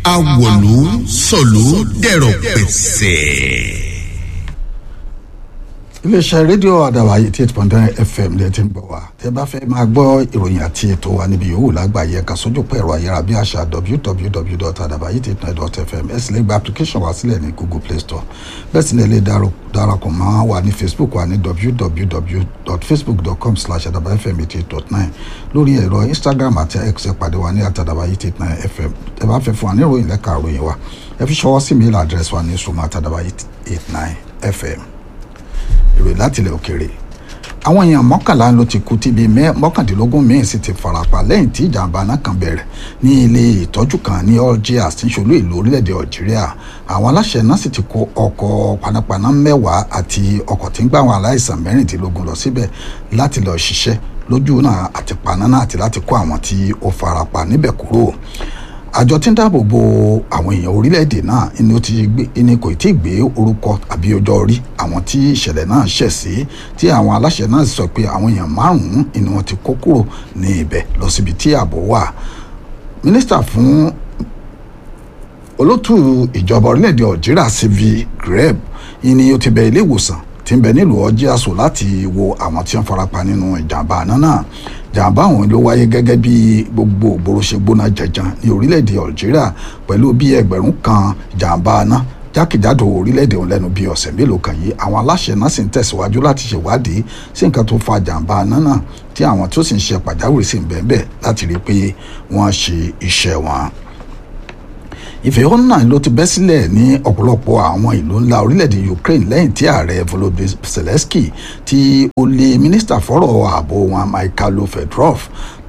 awọ̀lú sọ̀lú dẹ̀rọ̀ pẹ̀sẹ̀. iléeṣẹ́ rédíò àdàwà eighty eight point nine fm lè ti ń gbọ́ wá tẹ́ bá fẹ́ máa gbọ́ ìròyìn àti ètò wa níbi yòówù lágbàáyé ẹ̀ka sójú pẹ̀ ẹ̀rọ ayárabíàṣá www.adabayi89.fm ẹ sì lè gba application wa sílẹ̀ ní google play store bẹ́ẹ̀ sì lè darapọ̀ mọ́ wa ní facebook wa ní www.facebook.com slash adabayfm eighty eight dot nine lórí ẹ̀rọ instagram àti x ẹ pàdé wa ní àtàdàbà eighty eight nine fm ẹ bá fẹ́ fún wa ní ìròyìn lẹ́ka ìròyìn wa ẹ fi ṣọwọ́ sí mail address wa ní sùnmọ́ àtàdàbà eight nine fm ìròyìn láti ilẹ̀ òkèèrè àwọn èèyàn mọ́kànlá ló ti kú tí bíi mọ́kàndínlógún míín sì ti farapa lẹ́yìn tí ìjàmbá náà kan bẹ̀rẹ̀ ní ilé ìtọ́jú kan ní algiers tí ń ṣolú ìlú orílẹ̀-èdè algeria àwọn aláṣẹ náà sì ti kó ọkọ̀ panápaná mẹ́wàá àti ọkọ̀ tí ń gbà àwọn aláìsàn mẹ́rìndínlógún lọ síbẹ̀ láti lọ ṣiṣẹ́ lójú náà àti paná náà àti láti kó àwọn tí ó farapa níbẹ̀ kúrò àjọ tí ń dáàbò bo àwọn èèyàn orílẹ̀-èdè náà ni ó ti gbé ni kò tí ì gbé orúkọ àbí ọjọ́ orí àwọn tí ìṣẹ̀lẹ̀ náà ṣẹ̀ sí tí àwọn aláṣẹ náà sọ pé àwọn èèyàn márùn-ún ni wọ́n ti kó kúrò ní ibẹ̀ lọ síbi tí ààbò wà mínísítà fún olótù ìjọba orílẹ̀-èdè algeria sylvie greb ni ó ti bẹ ilé ìwòsàn tí ń bẹ nílùú ọjíàsó láti wo àwọn tí wọ́n farapa nínú ìjàmbá àná náà jàǹbá àwọn ló wáyé gẹ́gẹ́ bí gbogbo ògbóró ṣe gbóná jẹjan ní orílẹ̀-èdè algeria pẹ̀lú bí ẹgbẹ̀rún kan jàǹbá náà jákèjádò orílẹ̀-èdè òun lẹ́nu bíi ọ̀sẹ̀ mélòó kan yìí àwọn aláṣẹ náà sì ń tẹ̀síwájú láti ṣèwádìí sí nǹkan tó fa jàǹbá náà náà tí àwọn tó sì ń ṣe pàjáwìrì sí ń bẹ́ẹ̀ bẹ́ẹ̀ láti rí i pé wọ́n ṣe iṣẹ́ wọn ìfẹ̀hónú náà ló ti bẹ́ sílẹ̀ ní ọ̀pọ̀lọpọ̀ àwọn ìlú ńlá orílẹ̀-èdè Ukraine lẹ́yìn tí ààrẹ Volodymyr Zelensky tí ó lé mínísítà fọ́rọ̀ ààbò wọn Mikhailo Fedorov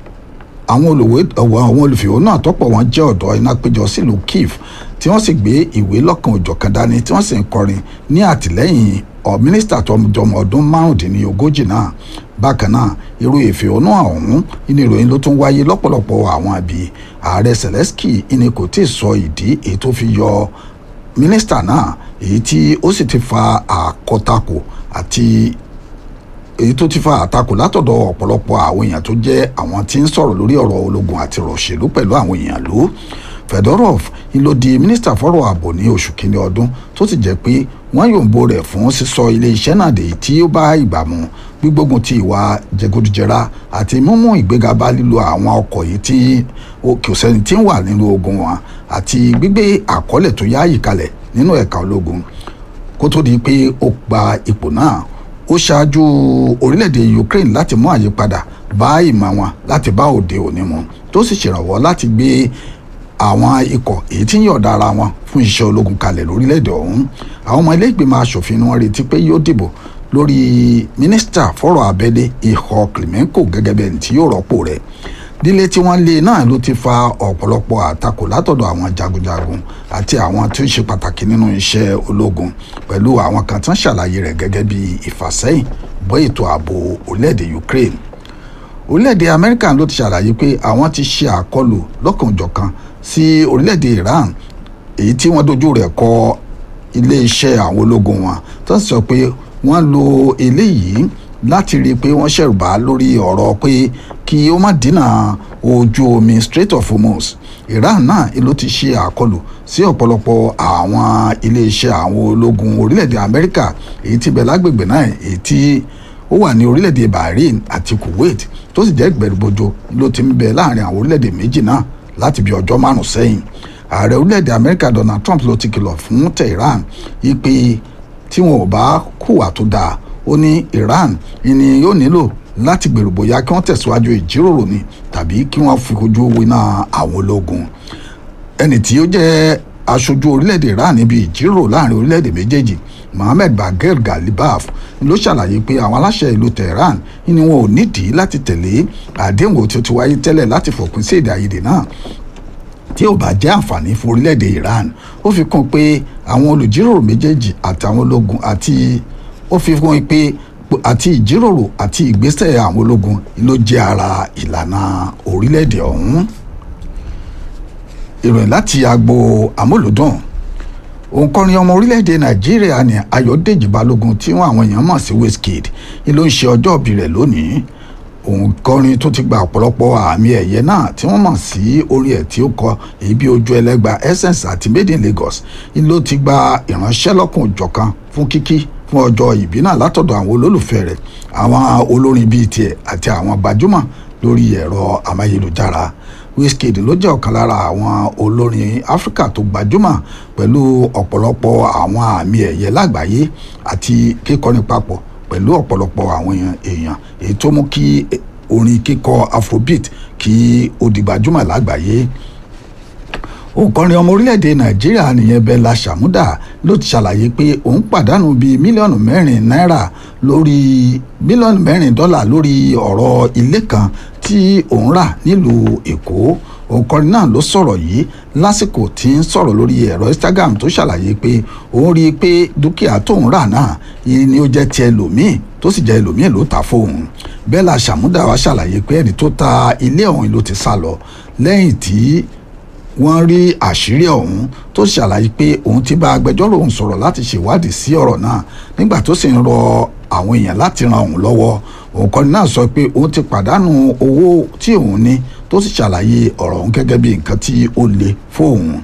àwọn olùwé àwọn olùfẹ̀hónú náà tọ́pọ̀ wọn jẹ́ ọ̀dọ́ iná péjọ sílùú Kiev tí wọ́n sì gbé ìwé lọ́kàn òjọ̀kan dání tí wọ́n sì ń kọrin ní àtìlẹ́yìn ọ mínísítà tó jọmọ ọdún márùndínlógójì náà bákan náà irú ìfẹ̀hónú ọ̀hún ní ìròyìn ló tún wáyé lọ́pọ̀lọpọ̀ àwọn àbí ààrẹ Zelensky ní kò tí ì sọ ìdí èyí tó fi yọ mínísítà náà èyí tí ó sì ti fa àkọtakò àti èyí tó ti fa àtakò látọ̀dọ̀ ọ̀pọ̀lọpọ̀ àwọn èèyàn tó jẹ́ àwọn tí ń sọ̀rọ̀ lórí ọ̀rọ̀ ológun àti ọ̀rọ̀ òṣèlú pẹ̀lú àwọn èèyàn ló Fedorov ló di mínísítà fọ́rọ̀ ààbò ní oṣù kínní ọdún tó ti jẹ́ pé wọ́n yòǹbo rẹ̀ fún sísọ ilé iṣẹ́ náà dé tí ó bá ìgbà mu gbígbógun ti ìwà jẹgúdújẹrá àti mímú ìgbéga bá lílo àwọn ọkọ̀ yìí tí kò sẹ́ni tí ń wà nínú ogun wọn àti gbígbé àkọọ́lẹ̀ tó yáàyè kalẹ̀ nínú ẹ̀ka ológun kó tó di pé ó gba ipò náà ó ṣáájú orílẹ̀-èdè Ukraine láti mú àyípadà bá ìmọ̀ wọn láti bá òde òní mu tó sì ṣèrànwọ́ láti gbé àwọn ikọ̀ èyí tí ń yọ̀ọ̀da ara wọn fún iṣẹ́ ológun kalẹ̀ lórílẹ̀‐èdè ọ̀hún àwọn ọmọ ilé ìgbìmọ̀ asòfin wọn retí pé yóò dìbò lórí mínísítà fọ́rọ̀ abẹ́lé ihò Klimenko gẹ́gẹ́ bí ẹni tí yóò rọ́pò rẹ̀ lílé tí wọ́n lé náà ló ti fa ọ̀pọ̀lọpọ̀ àtakò látọ̀dọ̀ àwọn jagunjagun àti àwọn tí ó ṣe pàtàkì nínú iṣẹ́ ológun pẹ̀lú àwọn kan tí wọ́n ṣàlàyé rẹ̀ gẹ́gẹ́ bí ìfàsẹ́yìn bọ́ ètò ààbò orílẹ̀-èdè Ukraine orílẹ̀-èdè Amẹ́ríkà ló ti ṣàlàyé pé àwọn ti ṣe àkọlù lọ́kànjọ̀kan sí orílẹ̀-èdè Iran èyí tí wọ́n dojú rẹ̀ kọ ilé-iṣẹ́ àwọn ológun wọn tó ń sọ pé wọ́n lo eléyìí láti rí i pé wọ́n ṣẹ̀rùbá lórí ọ̀rọ̀ pé kí ó má dínà ojú omi Strait of Hormuz Iran náà ló ti ṣe àkọlù sí ọ̀pọ̀lọpọ̀ àwọn ilé-iṣẹ́ àwọn ológun orílẹ̀-èdè Amẹ́ríkà èyí tí bẹ̀ lágbègbè náà èyí tí ó wà ní orílẹ̀-èdè Bahrain àti Kuwait tó sì jẹ́ ìgbẹ̀rùbojo ló ti ń bẹ láàrin àwọn orílẹ̀-èdè méjì náà láti bí ọjọ́ márùn sẹ́yìn ààrẹ orílẹ̀-èdè amẹ́ríkà donald trump ló ti kìlọ̀ fún tehran ipe tí wọn ò bá hùwà tó dáa ó ní iran ni yóò nílò láti gbèrò bóyá kí wọ́n tẹ̀síwájú ìjíròrò ni tàbí kí wọ́n fi ojú winá àwọn ológun ẹni tí ó jẹ́ aṣojú orílẹ̀-èdè iran níbi ìjíròrò láàrin orílẹ̀-èdè méjèèjì mohammed bagher galibaf ló ṣàlàyé pé àwọn aláṣẹ ìlú tehran ni wọn ò nídìí láti tẹ̀lé àdéhùn tí ó ti wáyé tẹ́lẹ̀ láti fòpin sí èdè àìyedè náà tí ò bá jẹ́ àǹfààní fún orílẹ̀-èdè iran ó fi kún pé àwọn olùjíròrò méjèèjì àtàwọn ológun àti ó fi kún pé àti ìjíròrò àti ìgbésẹ̀ àwọn ológun ló jẹ́ ara ìlànà orílẹ̀-èdè ọ̀hún ìròyìn láti agbo amúlùdùn òǹkọrin ọmọ orílẹ̀-èdè nàìjíríà ní ayọ̀dèjì balógun tí wọ́n àwọn èèyàn mọ̀ sí wizkid ni ló ń ṣe ọjọ́ ìbí rẹ̀ lónìí òǹkọrin tó ti gba ọ̀pọ̀lọpọ̀ àmì ẹ̀yẹ náà tí wọ́n mọ̀ sí orin ẹ̀ tí ó kọ èyí bí ojú ẹlẹ́gba essence àti made in Lagos ló ti gba ìránṣẹ́ lọ́kùn òjọ̀kan fún kíkí fún ọjọ́ ìbí náà látọ̀dọ̀ àwọn olólùfẹ́ rẹ̀ àwọn olórin bíi tiẹ̀ àti àwọn gbajúmọ̀ lórí ẹ̀rọ amáyélujára Wizkid ló jẹ́ ọ̀kan lára àwọn olórin Áfíríkà tó gbajúmọ̀ pẹ̀lú ọ̀pọ̀lọpọ̀ àwọn àmì ẹ̀yẹ lágbàáyé àti kíkọrin papọ̀ pẹ̀lú ọ̀pọ̀lọpọ̀ àwọn èèyàn èyí tó mú kí orin kíkọ afrobeat kí ó di gbajúmọ̀ lágbàáyé òǹkọrin ọmọ orílẹ̀-èdè nàìjíríà nìyẹn bella shamuda ló ti ṣàlàyé pé òun pàdánù bíi mílíọ̀nù mẹ́rin náírà lórí mílíọ̀nù mẹ́rin dọ́là lórí ọ̀rọ̀ ilé kan tí òun rà nílùú èkó òǹkọrin náà ló sọ̀rọ̀ yìí lásìkò tí ń sọ̀rọ̀ lórí ẹ̀rọ instagram tó ṣàlàyé pé òun rí i pé dúkìá tóun rà náà ni ó jẹ́ ti ẹlòmíì tó sì jẹ́ ẹlòmíì ló tà fóun bella shamuda wá ṣàlàyé pé ẹni tó ta ilé ọ̀hún ló ti sá lọ lẹ́yìn tí wọ́n rí àṣírí ọ̀hún tó ṣàlàyé pé òun ti bá agbẹjọ́rò òun sọ̀rọ̀ láti ṣèwádìí sí ọ̀rọ̀ náà nígbà tó sì ń rọ àwọn èèyàn láti ran òun lọ́wọ́ òǹkọ́ni náà sọ pé òun ti pàdánù owó tí òun ní tó sì ṣàlàyé ọ̀rọ̀ òun gẹ́gẹ́ bí nǹkan tí ó le fóun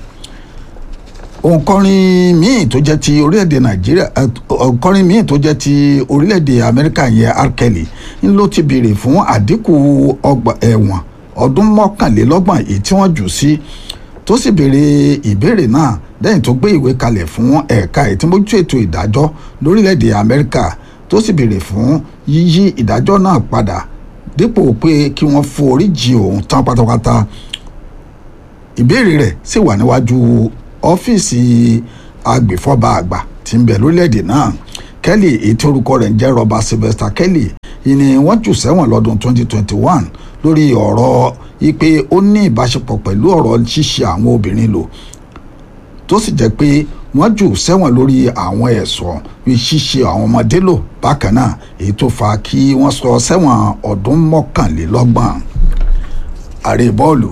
òǹkọrin míì tó jẹ́ ti orílẹ̀-èdè nàìjíríà òǹkọrin míì tó jẹ́ ti orílẹ̀-èdè amẹ́ríkà yẹn R. Kelly ń ló ti béèrè fún àdínkù ọgbà ẹ̀wọ̀n ọdún mọ́kànlélọ́gbọ̀n èyí tí wọ́n jù sí tó sì béèrè ìbéèrè náà lẹ́yìn tó gbé ìwé kalẹ̀ fún ẹ̀ka ìtìmójú ètò ìdájọ́ lórílẹ̀‐èdè amẹ́ríkà tó sì béèrè fún yíyí ìdájọ́ náà padà dípò pé kí wọ́n foríjì òun tán pátápátá ìbéèrè rẹ̀ sì wà níwájú ọ́fíìsì agbèfọ́ba àgbà tí ń bẹ lórílẹ̀‐èdè náà Kelly èyí tí orúkọ rẹ̀ ń jẹ́ Robert Sylvester Kelly ìní wọ́n jù sẹ́wọ̀n lọ́dún 2021 lórí ọ̀rọ̀ ipe ó ní ìbáṣepọ̀ pẹ̀lú ọ̀rọ̀ ṣíṣe àwọn obìnrin lò tó sì jẹ́ pé wọ́n jù sẹ́wọ̀n lórí àwọn ẹ̀sùn ṣíṣe àwọn ọmọdé lò bákan náà èyí tó fa kí wọ́n sọ sẹ́wọ̀n ọdún mọ́kànlélọ́gbọ̀n ààrẹ bọ́ọ̀lù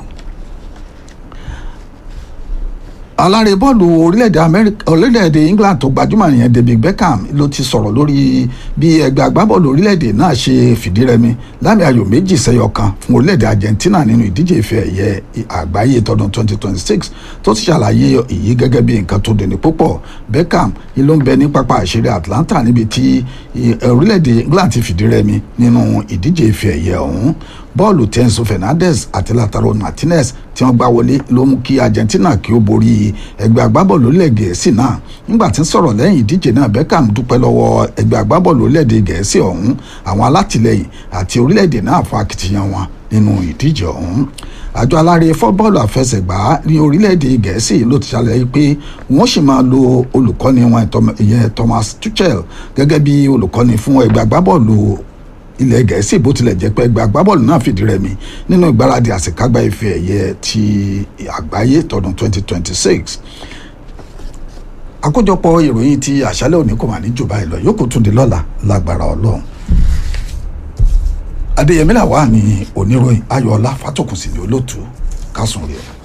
alárè bọ́ọ̀lù orílẹ̀-èdè amẹ́ríkà orílẹ̀-èdè england tó gbajúmọ̀ nìyẹn david beckham ló ti sọ̀rọ̀ lórí bí ẹgbẹ́ agbábọ́ọ̀lù orílẹ̀-èdè náà ṣe fìdírẹmi lámì ayò méjì sẹ́yọ kan fún orílẹ̀-èdè argentina nínú ìdíje ife ẹ̀yẹ àgbáyé tọdún 2026 tó ti ṣàlàyé èyí gẹ́gẹ́ bí nǹkan tó dùnní púpọ̀ beckham ló ń bẹ ní pápá àṣírí atlanta níbi tí orílẹ̀-èdè england ti fìdírẹmi nínú ìdíje ife ẹ̀yẹ ọ̀hún bọ́ọ̀lù tenso fernandez àti lataro martinez tí wọ́n gbá wọlé ló mú kí argentina kí ó borí ẹgbẹ́ agbábọ́ọ̀lù orílẹ̀ gẹ̀ẹ́sì náà nígbà tí ń sọ̀rọ̀ lẹ́yìn ìdíje náà beckham dúpẹ́ lọ́wọ́ ẹgbẹ́ agbábọ́ọ̀lù orílẹ̀-èdè gẹ̀ẹ́sì ọ̀hún àwọn alátìlẹyìn àti orílẹ̀-èdè náà fún akitiyan wọn nínú ìdíje ọ̀hún àjọ alárè fọ́bọ́ọ̀lù àfẹsẹ̀gbá ní orílẹ̀-èdè gẹ̀ẹ́sì ló ti ṣàlàyé pé wọ́n sì máa lo olùkọ́ni wọn ìyẹn thomas tuchel gẹ́gẹ́ bí olùkọ́ni fún ẹgbẹ́ agbábọ́ọ̀lù ilẹ̀ gẹ̀ẹ́sì bó tilẹ̀ jẹ́ pé ẹgbẹ́ agbábọ́ọ̀lù náà fìdí rẹmi nínú ìgbáradì àṣekágbá ife ẹ̀yẹ ti àgbáyé tọdún 2026 àkójọpọ̀ ìròyìn ti àṣálẹ́ òní kò mà ní jù báyìí lọ yóò kó tún di lọ́la lágbára ọlọ́run adéyẹmí làwà ní oníròyìn ayọ̀ọ́lá fátòkùnsì ní olóòtú kásùn rẹ̀.